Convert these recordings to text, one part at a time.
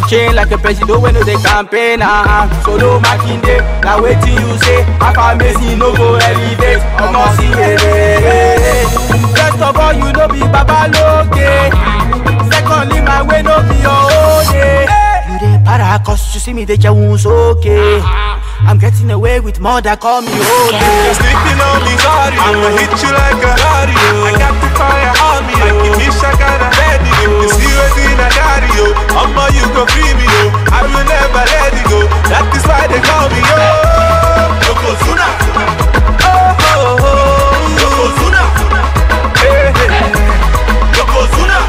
chain like a president when no dey campaign. Uh, solo makinde, now waiting you say. Affirmation no go elevate. Omo see it. First of all, you know be Babaloke. Secondly, my way no be your own. Yeah. You dey para cause you see me dey jawun okay. I'm getting away with more that call me You're okay. sleeping on me, sorry. I'ma hit you like a radio. I got the fire on me. Like you wish I got a ready. You see what's in a got you. I'ma you go free me, yo. I will never let it go. That is why they call me, yo. Yokozuna. Oh, oh, oh. Yokozuna. Hey, hey. Yokozuna.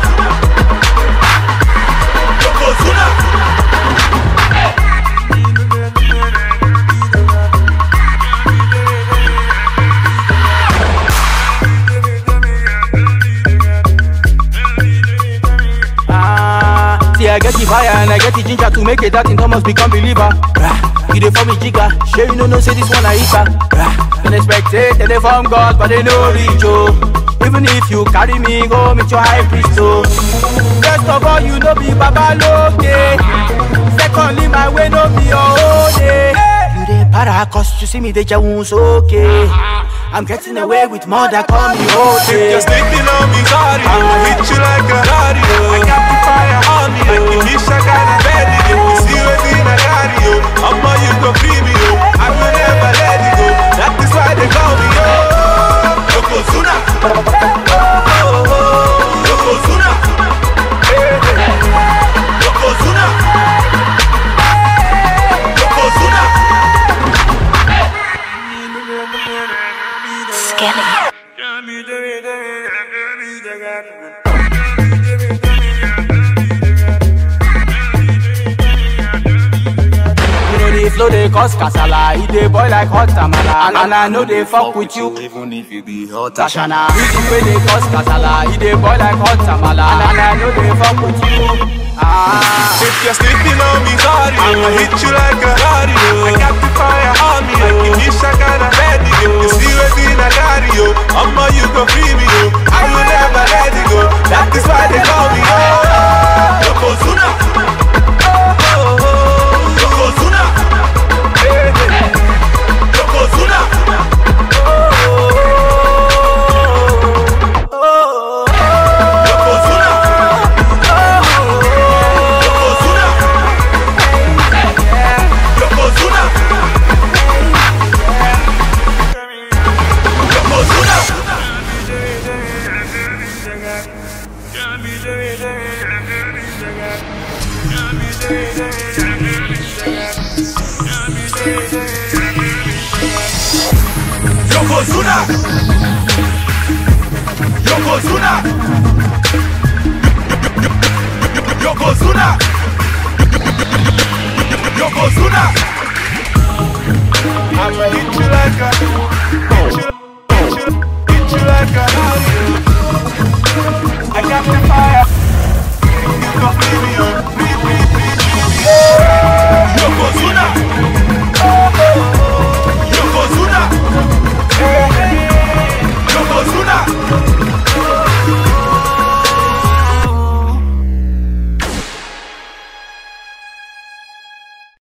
Yokozuna. Ah, see, I get the fire and I get the ginger to make it that in Thomas become believer. Rah, You dey for me jigger, sure you know no say this one I eat her. Rah, Unexpected, they dey from God, but they no reach oh. Even if you carry me, go meet your high priest oh. First of all, you know be Babaloke. Secondly, my way no be your own. eh. You dey para cause you see me dey jawun okay. I'm getting away with more that call me If okay. you're sleeping on me, sorry. I'ma hit you like a radio. I got the fire on me. Like you wish I got a ready. If you see what's in a radio, I'ma you go free me, yo. I will never let it go. That is why they call me, yo. Yokozuna. Oh, oh, oh. Yokozuna. Hey, hey. Yokozuna. Yokozuna. Skelly. You know the flow they cause kasala, it dey boil like hot tamala, and, and I know they fuck with you. Even if you be hot Tashana, music wey dey cause kasala, it dey boil like hot tamala, and, and I know they fuck with you. Ah, If you're sleeping on me, sorry. I'ma hit you like a radio. I got the fire on me. Like you wish I got a ready. If you see what's in a radio, I'ma you go free me, yo. I will never let it go. That is why they call me, yo. Yokozuna. Oh, oh, oh. Yokozuna. Hey, hey. Yokozuna. Oh, oh, oh. Yokozuna. Yokozuna. Yokozuna. Yokozuna. Yokozuna. Yokozuna. Yokozuna. Yokozuna. I'ma hit you like a, hit you, hit you, hit you like a. I got the fire. You gon' feel me